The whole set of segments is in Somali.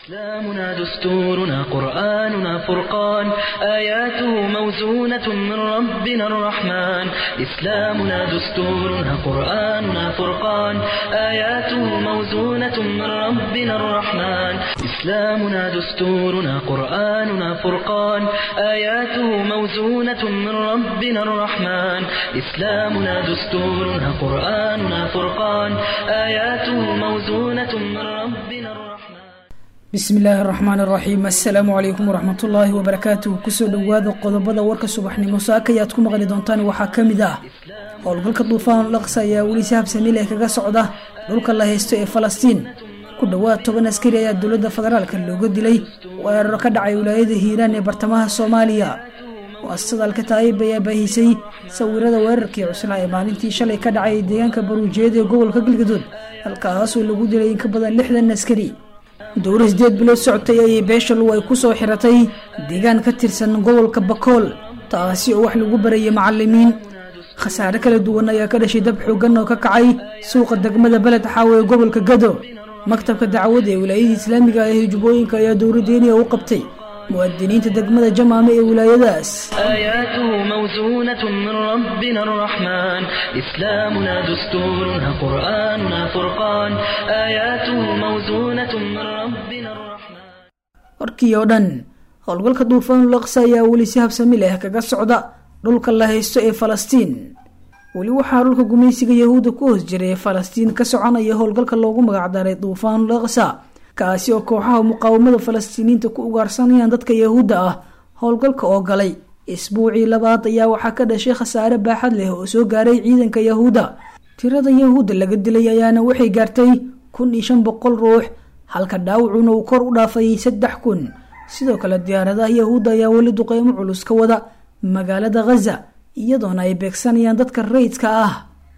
إسلامنا دستورنا قرآننا فرقان آياته موزونة من ربنا الرحمن إسلامنا دستورنا قرآننا فرقان آياته موزونة من ربنا الرحمن إسلامنا دستورنا قرآننا فرقان آياته موزونة من ربنا الرحمن إسلامنا دستورنا قرآننا فرقان آياته موزونة من ربنا الرحمن bismi illaahi araxmaan araxiim assalaamu calaykum waraxmatullaahi wabarakaatuh kusoo dhowaada qodobada warka subaxnimo saakayaad ku maqli doontaan waxaa ka mid ah howlgalka duufaan laqsa ayaa weli si habsamiil ee kaga socda dhulka la haysto ee falastiin ku dhowaad toban askari ayaa dowladda federaalka looga dilay weeraro ka dhacay wilaayada hiiraan ee bartamaha soomaaliya muasasadalka taayib ayaa baahisay sawirada weerarkii cuslaa ee maalintii shalay ka dhacay deegaanka baruujeed ee gobolka galgadood halkaasoo lagu dilay in ka badan lixdan askari dowra sideed bilood socotay ayay beesha luw ay ku soo xiratay deegaan ka tirsan gobolka bakool taasi oo wax lagu barayay macalimiin khasaare kala duwan ayaa ka dhashay dab xoogan oo ka kacay suuqa degmada beled xaawe ee gobolka gado maktabka dacwada ee wilaayada islaamiga ah ee jubbooyinka ayaa dowladdeeniya u qabtay muwaadiniinta degmada jamaame ee wilaayadaas آياته موزونة من ربنا الرحمن إسلامنا دستورنا قرآننا فرقان آياته موزونة من ربنا الرحمن warkii oo dhan howlgalka duufaan laqsa ayaa weli si habsami leh kaga socda dhulka la haysto ee falastiin weli waxaa dhulka gumaysiga yahuudda ku hoos jiray ee falastiin ka soconaya howlgalka loogu magacdaray duufaan laqsa kaasi oo kooxaha muqaawamada falastiiniyiinta ku ugaarsanayaan dadka yahuudda ah howlgalka oo galay isbuucii labaad ayaa waxaa ka dhashay khasaare baaxad leh oo soo gaaray ciidanka yahuudda tirada yahuudda laga dilay ayaana waxay gaartay kun iyo shan boqol ruux halka dhaawacuna uu kor u dhaafay saddex kun sidoo kale diyaaradaha yahuudda ayaa weli duqeymo culus ka wada magaalada khaza iyadoona ay beegsanayaan dadka rayidka ah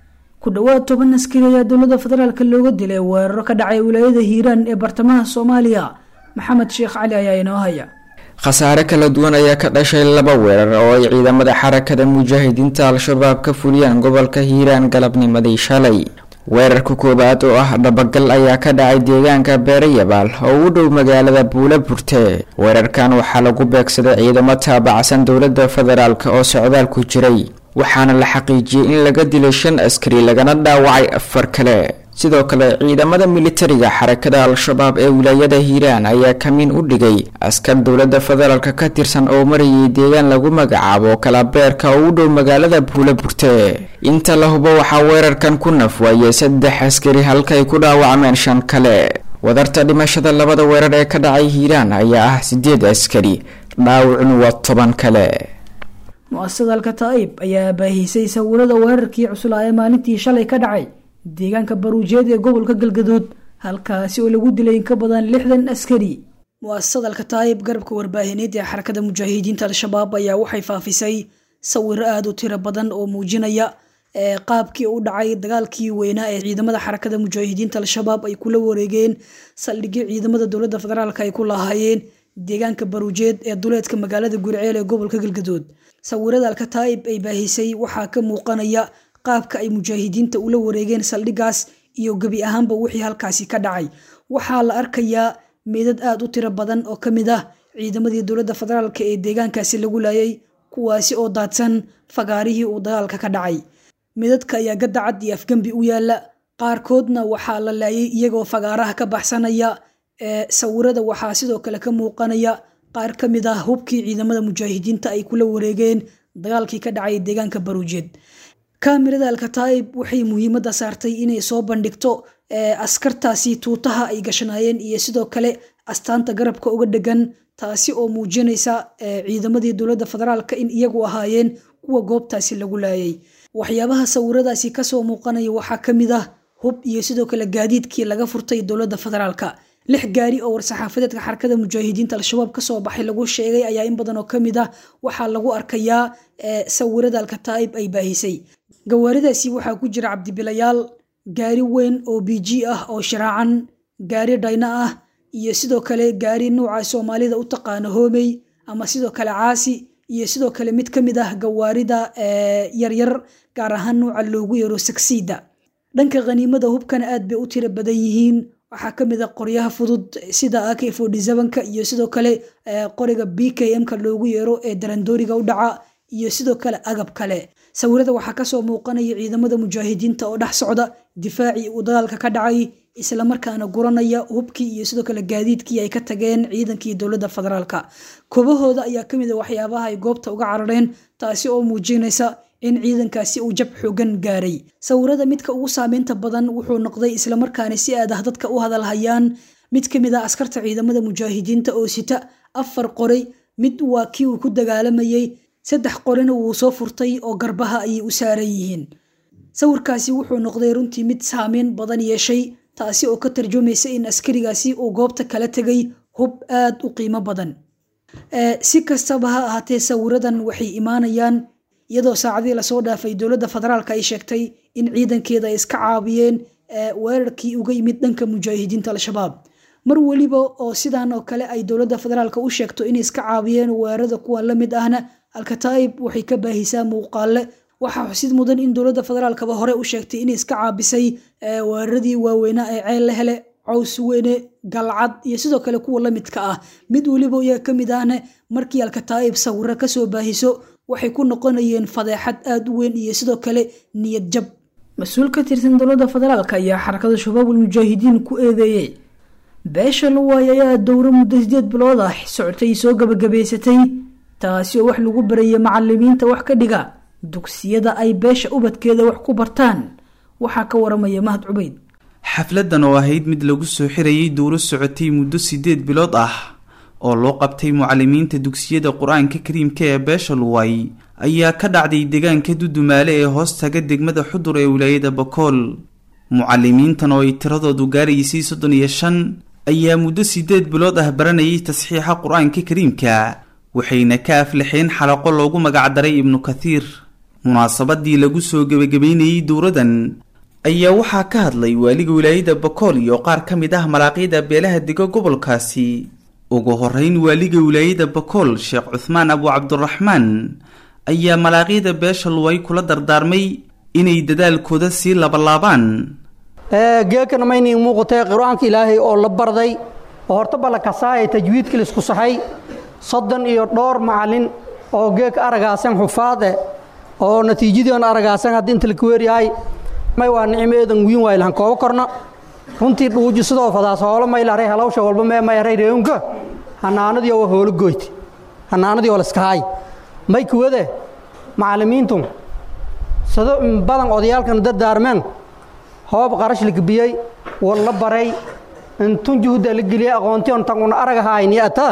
ku dhowaad toban askari ayaa dowladda federaalk looga dilay weeraro ka dhacay wilaayada hiiraan ee bartamaha soomaaliya maxamed sheekh cali ayaa inoo haya khasaare kala duwan ayaa ka dhashay laba weerar oo ay ciidamada xarakada mujaahidiinta al-shabaab ka fuliyeen gobolka hiiraan galabnimadii shalay weerarka koowaad oo ah dhabagal ayaa ka dhacay deegaanka beerayabaal oo u dhow magaalada buula burte weerarkan waxaa lagu beegsaday ciidamo taabacsan dowladda federaalk oo socdaal ku jiray waxaana la xaqiijiyey in laga dilay shan askari lagana dhaawacay afar kale sidoo kale ciidamada militariga xarakada al-shabaab ee wilaayada hiiraan ayaa kamiin u dhigay askar dowladda federaalk ka tirsan oo marayay deegaan lagu magacaabo kalabeerka oo u dhow magaalada buula burte inta la hubo waxaa weerarkan ku nafwaayay saddex askari halka ay ku dhaawacmeen shan kale wadarta dhimashada labada weerar ee ka dhacay hiiraan ayaa ah sideed askari dhaawacun waa toban kale mu-asadalka taa'ib ayaa baahisay sawirada weerarkii cuslaa ee maalintii shalay ka dhacay deegaanka baruujeed ee gobolka galgadood halkaasi oo lagu dilay in ka badan lixdan askari mu-asadalka taa'ib garabka warbaahineed ee xarakada mujaahidiinta al-shabaab ayaa waxay faafisay sawiro aada u tiro badan oo muujinaya qaabkii u dhacay dagaalkii weynaa ee ciidamada xarakada mujaahidiinta al-shabaab ay kula wareegeen saldhigyo ciidamada dowladda federaalk ay ku lahaayeen deegaanka baruujeed ee duleedka magaalada guriceel ee gobolka galgadood sawirada alkataa'ib ay baahisay waxaa ka muuqanaya qaabka ay mujaahidiinta ula wareegeen saldhigaas iyo gebi ahaanba wixii halkaasi ka dhacay waxaa la arkayaa meedad aada u tiro badan oo ka mid ah ciidamadii dowladda federaalk ee deegaankaasi lagu laayay kuwaasi oo daadsan fagaarihii uu dagaalka ka dhacay meedadka ayaa gadacad iyo afgembi u yaala qaarkoodna waxaa la laayay iyagoo fagaaraha ka baxsanaya sawirada waxaa sidoo kale ka muuqanaya qaar ka mid ah hubkii ciidamada mujaahidiinta ay kula wareegeen dagaalkii ka dhacay deegaanka baruujeed kaamirada alkataa'ib waxay muhiimadda saartay inay soo bandhigto askartaasi tuutaha ay gashanaayeen iyo sidoo kale astaanta garabka uga dhegan taasi oo muujinaysa ciidamadii dowladda federaalka in iyagu ahaayeen kuwa goobtaasi lagu laayay waxyaabaha sawiradaasi kasoo muuqanaya waxaa ka mid ah hub iyo sidoo kale gaadiidkii laga furtay dowladda federaalka lix gaari oo war-saxaafadeedka xarakada mujaahidiinta al-shabaab kasoo baxay lagu sheegay ayaa in badan oo ka mid ah waxaa lagu arkayaa sawirada alkataa'ib ay baahisay gawaaridaasi waxaa ku jira cabdibilayaal gaari weyn oo b g ah oo shiraacan gaari dhayno ah iyo sidoo kale gaari nuuca soomaalida u taqaano hoomey ama sidoo kale caasi iyo sidoo kale mid ka mid ah gawaarida yaryar gaar ahaan nuuca loogu yaro sagsiida dhanka khaniimada hubkana aad bay u tiro badan yihiin waxaa ka mid a qoryaha fudud sida ak forty sevenka iyo sidoo kale qoriga b k m-ka loogu yeero ee darandooriga u dhaca iyo sidoo kale agab kale sawirada waxaa kasoo muuqanaya ciidamada mujaahidiinta oo dhex socda difaacii uu dagaalka ka dhacay islamarkaana guranaya hubkii iyo sidoo kale gaadiidkii ay ka tageen ciidankii dowladda federaalka kobahooda ayaa kamid a waxyaabaha ay goobta uga carareen taasi oo muujinaysa in ciidankaasi uu jab xoogan gaaray sawirada midka ugu saameynta badan wuxuu noqday islamarkaana si aad ah dadka u hadalhayaan mid ka mid ah askarta ciidamada mujaahidiinta oo sita afar qoray mid waa kii uu ku dagaalamayey saddex qorina wuu soo furtay oo garbaha ayay u saaran yihiin sawirkaasi wuxuu noqday runtii mid saameyn badan yeeshay taasi oo ka tarjumaysa in askarigaasi uu goobta kala tegay hub aad u qiimo badan si kastaba ha ahaatee sawiradan waxay imaanayaan iyadoo saacadii lasoo dhaafay dowladda federaalka ay sheegtay in ciidankeeda ay iska caabiyeen weerarkii uga yimid dhanka mujaahidiinta al-shabaab mar weliba oo sidan oo kale ay dowladda federaalka u sheegto inay iska caabiyeen weerarada kuwan la mid ahna alkataa'ib waxay ka baahisaa muuqaale waxaa xusid mudan in dowladda federaalkaba hore u sheegtay inay iska caabisay weeraradii waaweynaa ee ceel la hele caws weyne galcad iyo sidoo kale kuwa la midka ah mid weliba iyaga ka mid ahna markii alkataa'ib sawiro kasoo baahiso waxay ku noqonayeen fadeexad aada u weyn iyo sidoo kale niyad jab mas-uul ka tirsan dowladda federaalk ayaa xarakada shabaabul mujaahidiin ku eedeeyey beesha luwaay ayaa dowro muddo sideed bilood ah socotay soo gabagabaysatay taasi oo wax lagu barayay macalimiinta wax ka dhiga dugsiyada ay beesha ubadkeeda wax ku bartaan waxaa ka waramaya mahad cubeyd xafladan oo ahayd mid lagu soo xirayay dowro socotay muddo sideed bilood ah oo loo qabtay mucalimiinta dugsiyada qur-aanka kariimka ee beesha luway ayaa ka dhacday deegaanka dudumaale ee hoostaga degmada xudur ee wilaayada bakool mucalimiintan oo ay tiradoodu gaaraysay soddon iyo shan ayaa muddo sideed bilood ah baranayay tasxiixa qur-aanka kariimka waxayna ka aflaxeen xalaqo loogu magacdaray ibnu kathiir munaasabadii lagu soo gebagabeynayey dowradan ayaa waxaa ka hadlay waaliga wilaayada bakool iyo qaar ka mid ah malaaqyada beelaha dega gobolkaasi ugu horeyn waaliga wilaayada bakool sheekh cuhmaan abu cabdiraxmaan ayaa malaaqyada beesha luway kula dardaarmay inay dadaalkooda sii labalaabaan geekana maynii muuqatay qur-aanka ilaahay oo la barday oo horta balla kasaaya tajwiidka laisku saxay soddon iyo dhowr macallin oo geeka aragaasan xufaade oo natiijadoon aragaasan haddii inta laka weeryahay may waa nicmeedan wiin waay lahan koobo korna runtii dhuuji sidoo fadaas hoolo may laray halawsha walba mee may aray reeunka hanaanadii oo hoolo goyti hanaanadii oo laskahay may kuwade macallimiintu sado badan odayaalkan dardaarmeen hoob qarash la gebiyey wal la baray intun juhda la geliyey aqoontii on tan una aragahayni ata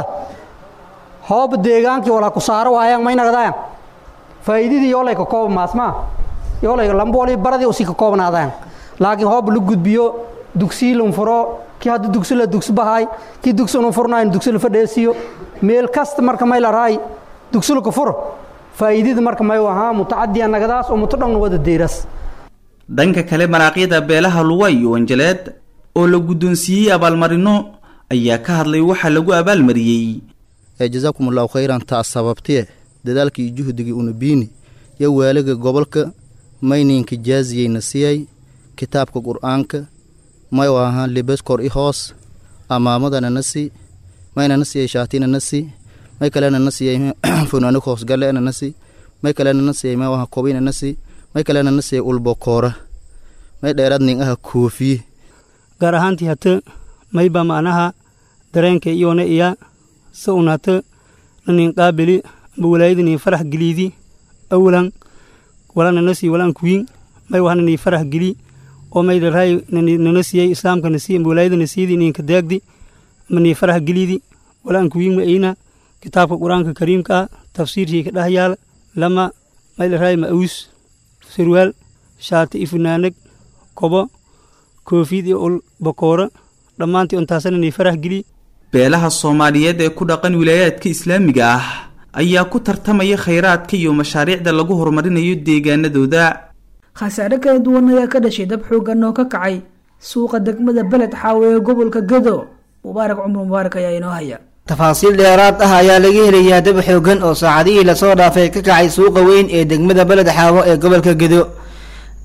hoob deegaankii walaa ku saaro waayaan may nagdaayan faa'iidadii yoolay ka kooba maasmaa yoolay lamboolii baradii usii ka koobnaadaan laakiin hoob la gudbiyo dugsii lun furo kii hadda dugsi la dugsi bahay kii dugsi unu furnayn dugsi la fadheesiyo meel kasta marka may la raay dugsi la ku furo faa'iidada marka may ahaa mutacadiya nagadaas oo muto dhan wada deeras dhanka kale maraaqyada beelaha luway iyo wanjaleed oo la guddoonsiiyey abaalmarino ayaa ka hadlay waxaa lagu abaalmariyey jazaakum allahu khayran taas sababtee dadaalkii juhdigii unabiini yo waaliga gobolka mayninka jaaziyeyna siyay kitaabka qur'aanka may ahaa libaskor i hoos amaamadana si maynana siyay shaatinana si may kalena na siyay funaanag hoosgalena na si may kalena na siyay may aha kobinana si may kalena na siyay ulbokoora may dheeraad ning aha koofiye gaar ahaantii hata mayba macnaha dareenka iyona iya sa un hata nanin qaabili amba walaayadanii farax geliidi awalan walana nasii walaan kuwiin may wahananii farax geli oo may dharaay nana siiyey islaamka nasii amba walaayada nasiidi ninka daagdi amba nii farax geliidi walaan kuwiin ma ayna kitaabka qur-aanka kariimka ah tafsiirkii ka dheh yaala lama may dharaay ma awus sarwaal shaati i funaanag kobo koofiyad iyo ul bakooro dhammaantii untaasana nii farax geli beelaha soomaaliyeed ee ku dhaqan wilaayaadka islaamiga ah ayaa ku tartamaya khayraadka iyo mashaariicda lagu horumarinayo deegaanadooda khasaare kala duwan ayaa ka dhashay dab xoogan oo ka kacay suuqa degmada beled xaawe ee gobolka gado mubaarak cumar mubaarak ayaa inoo haya tafaasiil dheeraad ah ayaa laga helayaa dab xoogan oo saacadihii lasoo dhaafay ka kacay suuqa weyn ee degmada beled xaawo ee gobolka gedo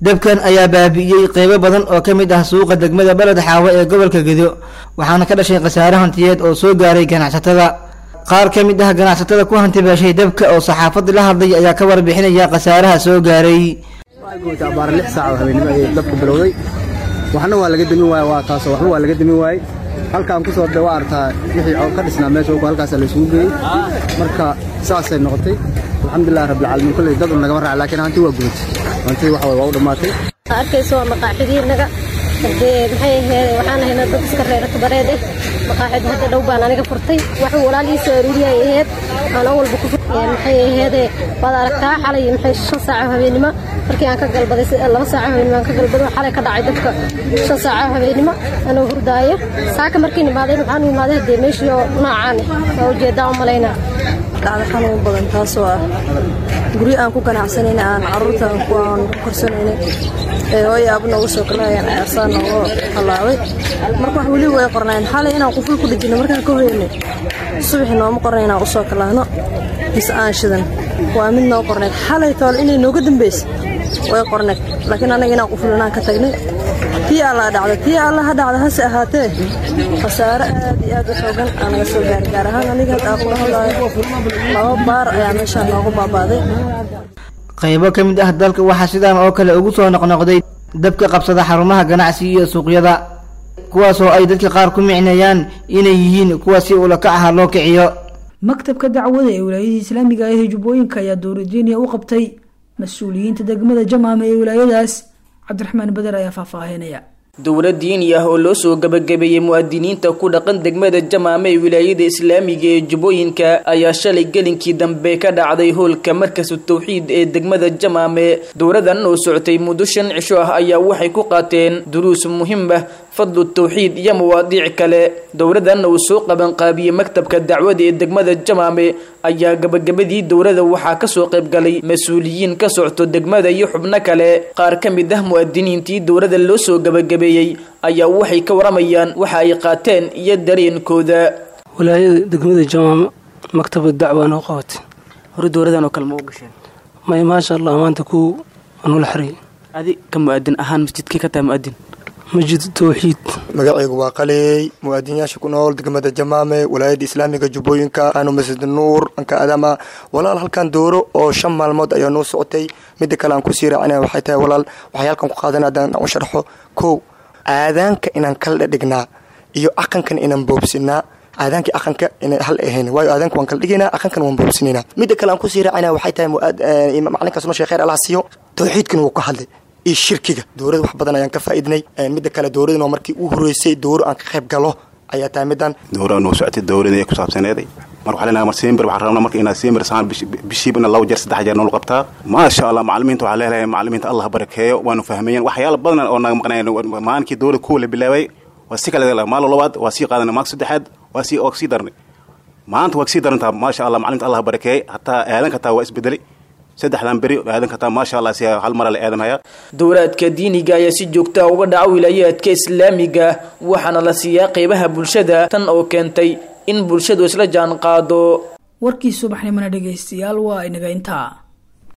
dabkan ayaa baabi'iyey qeybo badan oo ka mid ah suuqa degmada beled xaawo ee gobolka gedo waxaana ka dhashay khasaare hantiyeed oo soo gaaray ganacsatada qaar ka mid ah ganacsatada ku hanti beeshay dabka oo saxaafadii la hadlay ayaa ka warbixinaya khasaaraha soo gaaray abaar lix saac oo habeenimo ayay dabku bilowday waxna waa laga demin waaye waa taasoo waxba waa laga demin waaye halkaan ku soo de waa artaa wixii oo ka dhisnaa meesha ogu halkaasa la isugu geeyey marka saasay noqotay alxamdulilah rabbilcaalamiin kolley dad un nagama raaca laakiin hanti waa gudatay hantii waxa waye waa u dhammaatay arkayso waa maqaaxidiinaga hadee maxay ahayd waxaan ahaynaa dad iska reera kabareed eh maqaaxid hadda dhow baan aniga furtay wax walaalihiisa aruuriyay ahayd aan oo walba ku maxay ahayd waad aragtaa xalay maxay shan saaco habeenimo markii aan ka galbaday laba saaco habeenimo aan ka galbaday xalay ka dhacay dadka shan saaco habeenimo anoo hurdaayo saaka markii nimaaday waxaan u imaaday hadee meeshii oo noocaan eh waa ujeedaa u malaynaa dhacda xanuun badan taasoo ah guryo aan ku ganacsanayna aan carruurta aan ku korsanayna ee hooyo aaba noogu soo kalahayaan aasaan noogu halaabay marka wax weli way qornayn xalay inaan quful ku dhijino markaan ka hoynay subaxi nooma qornay inaan usoo kalahno mise aan shidan waa mid noo qornayd xalay tool inay nooga dambaysa way qornayd laakiin anaga inaan quful inaan ka tagnay tii alla dhacda tii alla ha dhacda hase ahaatee khasaare aad iyo aad u xoogan aa naga soo gaaray gaar ahaan aniga hadda aan kula hadlaayo laba baar ayaa meeshaan noogu baabaaday qaybo ka mid ah dalka waxaa sidaan oo kale ugu soo noqnoqday dabka qabsada xarumaha ganacsi iyo suuqyada kuwaas oo ay dadka qaar ku micneeyaan inay yihiin kuwa si ulakac aha loo kiciyo maktabka dacwada ee wilaayadii islaamiga ah ee jubbooyinka ayaa dowladeniya u qabtay mas-uuliyiinta degmada jamaama ee wilaayadaas cabdiraxmaan bader ayaa faahfaahinaya dowlad diini ah oo loo soo gabagabeeyey mu'adiniinta ku dhaqan degmada jamaame ee wilaayada islaamiga ee jubbooyinka ayaa shalay gelinkii dambe ka dhacday hoolka markasu tawxiid ee degmada jamaame dowladan oo socotay muddo shan cisho ah ayaa waxay ku qaateen duruus muhiim ah fadlu tawxiid iyo mawaadiic kale dowladan uu soo qabanqaabiyey maktabka dacwada ee degmada jamaame ayaa gabagabadii dowlada waxaa kasoo qaybgalay mas-uuliyiin ka socto degmada iyo xubno kale qaar ka mid ah mu'adiniintii dowlada loo soo gabagabeeyey ayaa waxay ka waramayaan waxa ay qaateen iyo dareenkooda walaayada degmada jamaame maktabad dacwa noo qabatay hore dowladan oo kale ma u gasheen may maasha allah maanta ku anula xiriyay adi ka mu'adin ahaan masjidkii ka tahay mu'adin masjid tawxiid magacaygu waa qaleey muwaadinyaasha ku nool degmada jamaame walaayada islaamiga jubbooyinka aanu masjid nuur anka adama walaal halkan dooro oo shan maalmood ayaa noo socotay midda kale aan kusii raacina waxay tahay walaal waxay halkan ku qaadan haddaan u sharxo kow aadaanka inaan kala dhadhignaa iyo aqankan inaan boobsinaa aadaankii aqanka inay hal ahayn waayo aadaanka waan kala dhigaynaa aqankan waan boobsinaynaa midda kale aan kusii raacina waxay tahay macalinkaas noo sheekh khayr allah siiyo tawxiidkana wuu ka hadlay iyo shirkiga dowlada wax badan ayaan ka faa'iidnay midda kale dowladana markii u horeysay dowro aan ka qayb galo ayaa tahay middan dowra noo socotay dowlada ku saabsaneeday mar waxaa leenahay mar simbir waxaan rabnaa marka inaad simbir saan bishiiba ina laba jeer saddex jeer nool qabtaa maasha allah macalimiinta waxaa leelahay macalimiinta allah barakeeyo waanu fahmayeen waxyaala badan oo naga maqnayn maalinkii dowlada kuwa la bilaabay waa si kale maalo labaad waa sii qaadanay maalka saddexaad waa sii waa sii darnay maanta waa kasii darantaa maasha allah macalimiinta allah barakeeyey hataa aadanka taa waa isbedelay saddexdan beri aadanka taa maasha allah si hal mara la aadanaya dowlaadka diiniga ayaa si joogta uga dhaca wilaayaadka islaamiga waxaana la siiyaa qeybaha bulshada tan oo keentay in bulshadu isla jaan qaado warkii subaxnimona dhegaystayaal waa inaga intaa